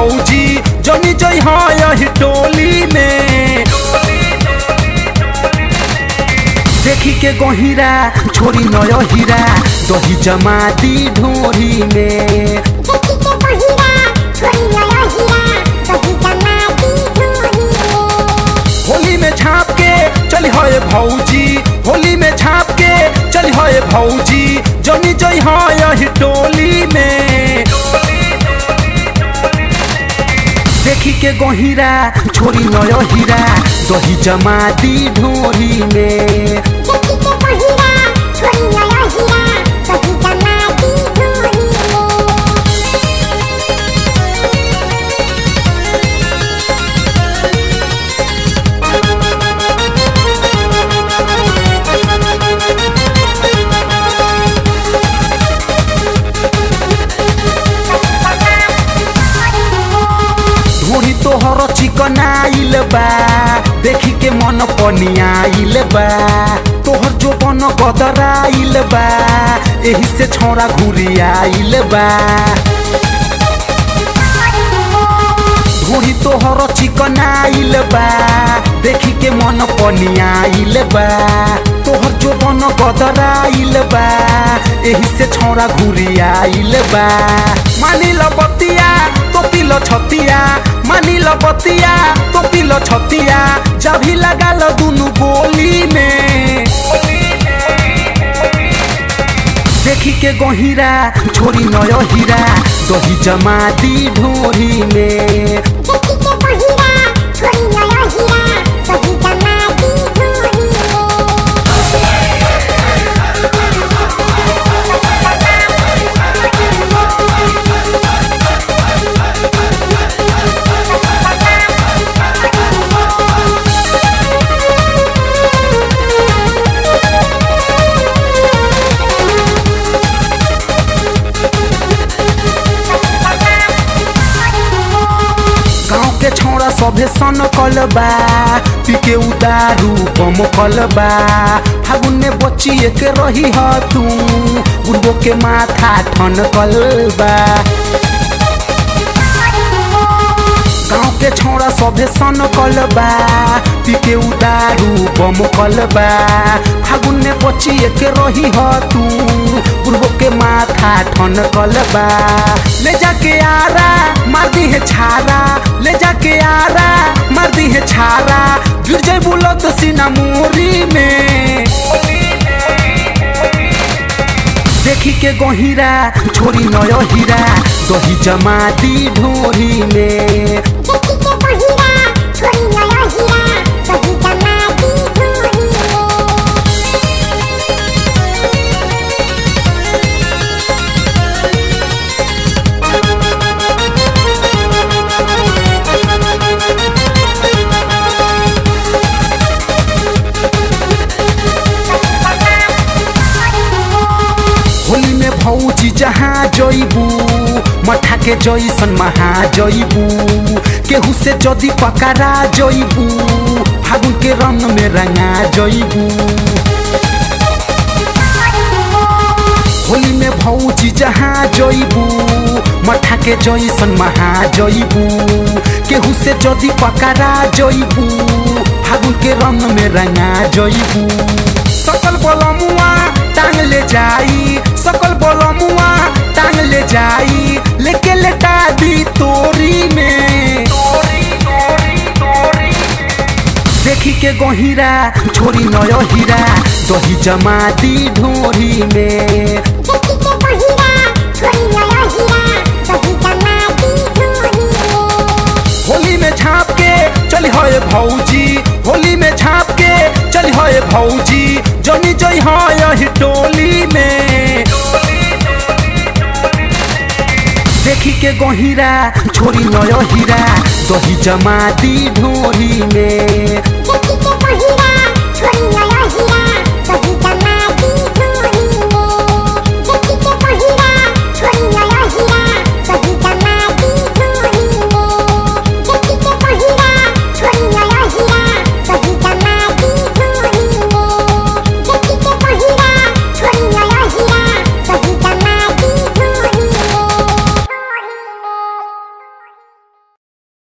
भौजी जनी जई यही टोली में देखी के गहिरा छोरी नय हीरा दही जमा दी ढोरी में होली में छाप के चली है भौजी होली में छाप के चली है भौजी जनी जई यही टोली में देखी के गहिरा छोरी नय हीरा दही जमा दी ढोरी में ढोरी तोहर चिकन आइल बा देखी के मन पनियाइल बा तोहर जो बन गदराइल बा एही से छौरा घुरियाइल बा ढोरी तोहर चिकन आइल बा देखी के मन पनियाइल बा तोहर जो बन गदराइल बा एही से छौरा घुरियाइल बा मानी ल बतिया तो पिलो छतिया मानी ल बतिया तो पिलो छतिया चाभी लगा ल दुनु बोली में देखी के गहिरा छोरी नय हीरा दही जमा दी ढोरी में गाँव के छौड़ा सभे सन कलबा पीके उदारू बम कलबा फागुन में बच्ची एक रही ह तू बुढ़बो के माथा ठन कलबा गाँव के छौड़ा सभे सन कलबा पीके उदारू बम कलबा फागुन में बच्ची एक रही ह तू बुढ़बो के माथा ठन कलबा ले जाके आरा मार दी है छारा ले जाके आरा मार दी है छारा गिर जाए बुलत सीना मोरी में देखी के गहिरा छोरी नय हीरा दही जमा दी ढोरी में होली में भौजी जहाँ जइबू मठा के जैसन महा जइबू केहू से जदी पकड़ा जइबू फागुन के रंग में रंगा जइबू होली में भौजी जहाँ जइबू मठा के जैसन महा जइबू केहू से जदी पकड़ा जइबू फागुन के रंग में रंगा जइबू सकल बलमुआ टांग ले जाई सकल बलमुआ टांग ले जाई लेके लेटा दी तोरी में देखी के गहिरा छोरी नय हीरा दही जमा दी ढोरी में होली में छाप के चली है भौजी होली में छाप के चली है भौजी जनी जई यही टोली में देखी के गहिरा छोरी नय हीरा दही जमा दी ढोरी में Thank you.